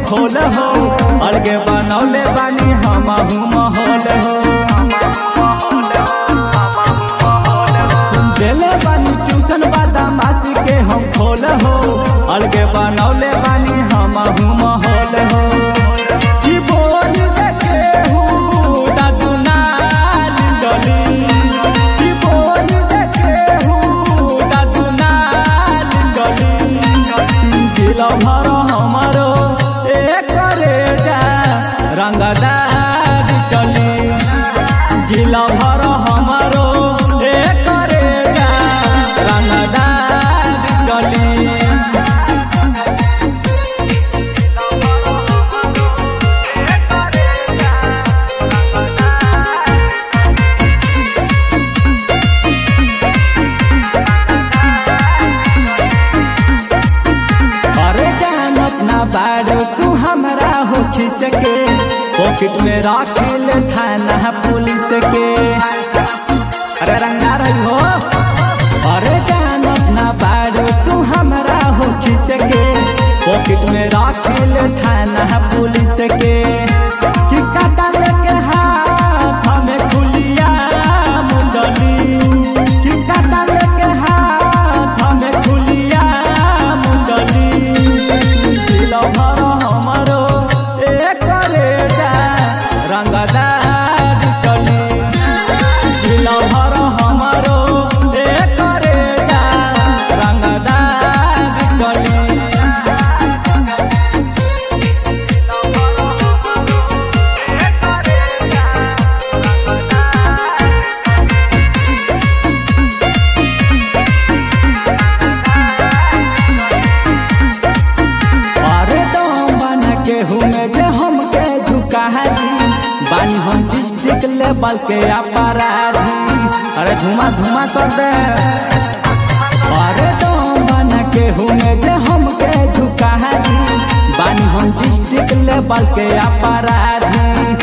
खोल हो अलगे बनौले बानी हम माहौल हो देले बानी ट्यूशन बदमाशी के हम खोल हो अलगे बनौले बानी हम माहौल हो कि बोल देखे हूँ दादू नाल चली कि बोल देखे हूँ दादू नाल चली दिल भर हमारो एक जा रंगदार चली जिल भर हमारो एक जा रंगदार चली अरे जानत ना बाड़ो तू हमरा हो सके पॉकेट में रख ले थाना पुलिस के अरे रंगा रही हो अरे जानत ना बाड़ो तू हमरा हो सके पॉकेट में रख ले थाना पुलिस के कि काटा लेके हाथ हमें खुलिया मुंजली कि काटा लेके हाथ हमें खुलिया मुंजली दिल भर हमारो एक जा रंगदार चली दिल भर हमारो एक जा रंगदार चली अरे दम बना के हुमे जे हमके झुका दी बानी हम डिस्ट्रिक्ट लेवल के अपराधी अरे धुमा धुमा कर दे अरे दम बना के हुमे जे हमके झुका दी बानी हम डिस्ट्रिक्ट लेवल के अपराधी